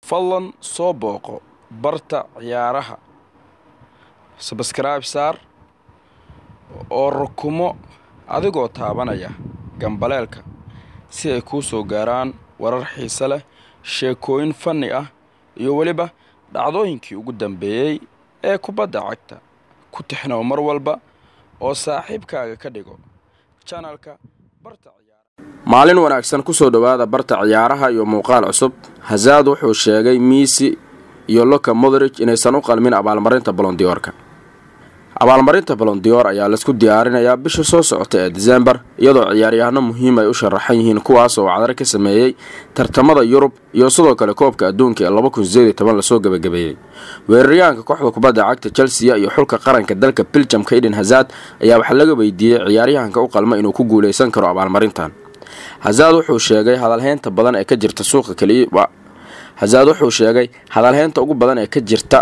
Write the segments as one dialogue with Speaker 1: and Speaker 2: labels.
Speaker 1: fadlan soo booqo barta ciyaaraha sabskrayb saar oo rukumo adigoo taabanaya gambaleelka si ay kuu soo gaaraan warar xiise leh sheekooyin fanni ah iyo weliba dhacdooyinkii ugu dambeeyey ee kubadda cagta ku tixnow mar walba oo saaxiibkaaga ka dhigo janalka barta maalin wanaagsan kusoo dhowaada barta ciyaaraha iyo muuqaal cusub hazaad wuxuu sheegay miisi iyo loka modrij inaysan u qalmin abaalmarinta bolondiyoorka abaalmarinta bolondiyoor ayaa laisku diyaarinayaa bisha soo socota ee disembar iyadoo ciyaaryahano muhiim ay u sharaxan yihiin kuwaas oo cadar ka sameeyey tartamada yurub iyo sidoo kale koobka adduunka ee lasoo gebagabeeyey weeraryahanka kooxda kubadda cagta chelsea iyo xulka qaranka dalka biljamka eden hazad ayaa waxaa laga weydiiyey ciyaaryahanka u qalma inuu ku guuleysan karo abaalmarintan hazaad wuxuu sheegay hadalheynta badan ee ka jirta suuqa kaliya hazaad wuxuu sheegay hadalheynta ugu badan ee ka jirta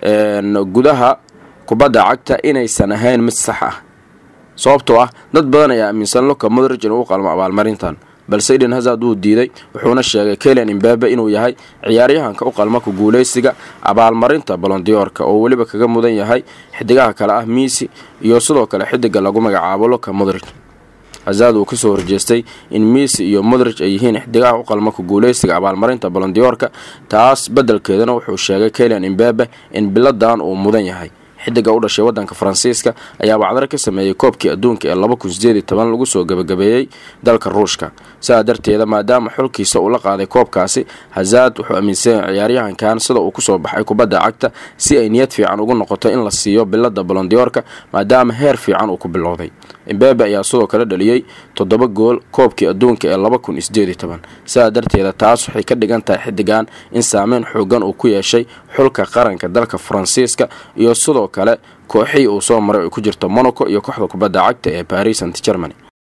Speaker 1: gudaha kubadda cagta inaysan ahayn mid sax ah sababtoo ah dad badan ayaa aaminsan loka modrij inuu u qalmo abaalmarintan balse eden hazard wuu diiday wuxuuna sheegay kelian imbabe inuu yahay ciyaaryahanka u qalma ku guuleysiga abaalmarinta bolondiyoorka oo weliba kaga mudan yahay xidigaha kale ah miisi iyo sidoo kale xidiga lagu magacaabo loka modrij hazaad uu kasoo horjeestay in miisi iyo modrij ay yihiin xidigaha u qalma ku guuleysiga abaalmarinta bolondiyoorka taas beddelkeedana wuxuu sheegay kelian imbabe in biladan uu mudan yahay xidiga u dhashay wadanka faransiiska ayaa wacdar ka sameeyey koobkii adduunka ee lagu soo gebagabeeyey dalka ruushka sidaa darteeda maadaama xulkiisa uu la qaaday koobkaasi hazaad wuxuu aaminsanyahay ciyaaryahankan sida uu kusoo baxay kubadda cagta si ay niyad fiican ugu noqoto in la siiyo bilada bolondiyoorka maadaama heer fiican uu ku bilowday imbabe ayaa sidoo kale dhaliyey toddoba gool koobkii adduunka ee sidaa darteeda taas waxay ka dhigan tahay xidigan in saameyn xoogan uu ku yeeshay xulka qaranka dalka faransiiska iyo sidoo kale kooxihii uu soo maray ay ku jirto monaco iyo kooxda kubadda cagta ee paris ant germany